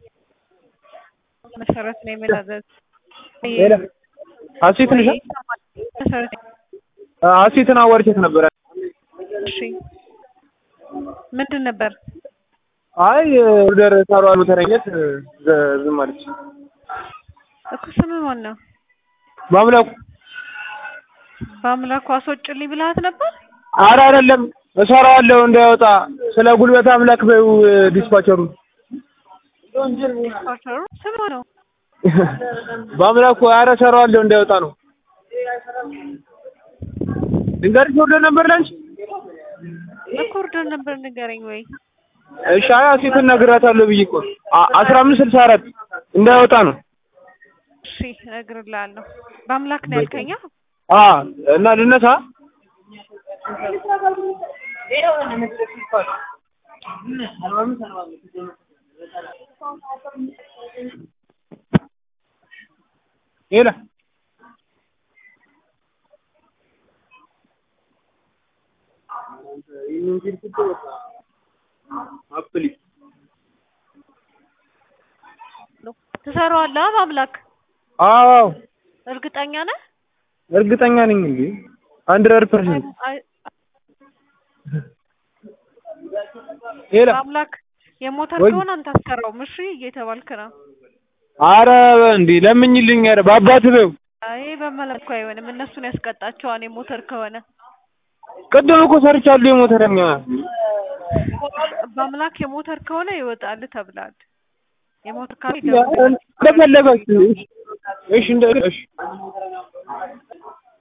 መሰረት ነው የመላዘዝ ሌላ ሀሴት ነሽ? መሰረት ሀሴትን አዋርቻት ነበረ። እሺ ምንድን ነበር? አይ ኦርደር ሳሯ ሞተረኘት ዝም አለች። እኮ ስምህ ማን ነው? ማምላኩ በአምላኩ አስወጭልኝ ብልሃት ነበር? አረ አይደለም እሰራዋለሁ እንዳይወጣ ስለ ጉልበት አምላክ በይው ዲስፓቸሩ ዲስፓቸሩ ስምህ ማን ነው? በአምላኩ አረ እሰራዋለሁ እንዳይወጣ ነው። ድንገርሽ ኦርደር ነበር ላንቺ? እኮ ኦርደር ነበር ንገረኝ ወይ እሺ አይ ሀሴትን እነግራታለሁ ብዬ እኮ አ- አስራ አምስት ስልሳ አራት እንዳይወጣ ነው። እሺ እነግርልሃለሁ። በአምላክ ነው ያልከኛ? አ እና ልነሳ ሄላ ትሰራዋለህ በአምላክ አዎ እርግጠኛ ነህ? እርግጠኛ ነኝ እንዴ ሀንድረድ ፐርሰንት አይ- ሄላ በአምላክ የሞተር ወይ- ከሆነ አንተ አትሰራውም። እሺ እየተባልክ ነው። አረ እንዴ ለምኝልኝ ኧረ በአባት በይው አይ በመለኩ አይሆንም። እነሱን ያስቀጣቸዋል የሞተር ከሆነ ቅድም እኮ ሰርቻለሁ የሞተረኛ በአምላክ የሞተር ከሆነ ይወጣል ተብሏል። የሞተር ካልሆነ ይደውላል። እንደፈለጋችሁ እሺ እንደ እሺ